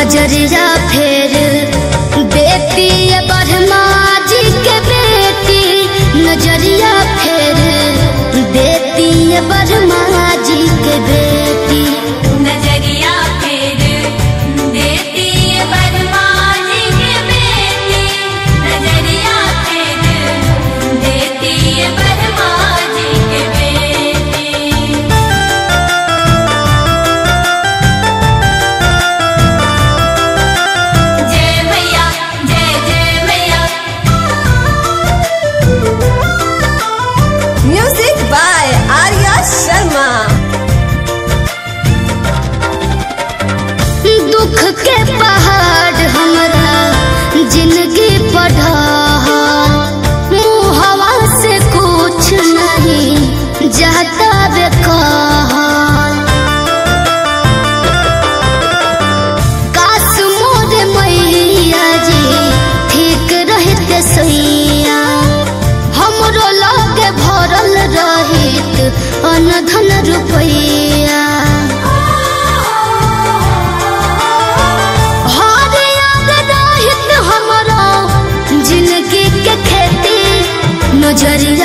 नजरिया फेर बेटी ब्रह्मा जी के बेटी नजरिया फेर बेटी ब्रह्मा जी के बेटी नजरिया फेर देती बर्मा जी के बेटी नजरिया फेर देती बर्मा जी के बेटी जय मैया जय जय मैया Music by Arya Sharma. दुख के पहाड़ हमरा जिंदगी पढ़ा मुहवा से कुछ नहीं जाता वे कहा काश मोर मैया जी ठीक रहते सैया हमरो लगे भरल रहित अनधन रुपैया हर याद रहित हमरो जिंदगी के खेती नजरिया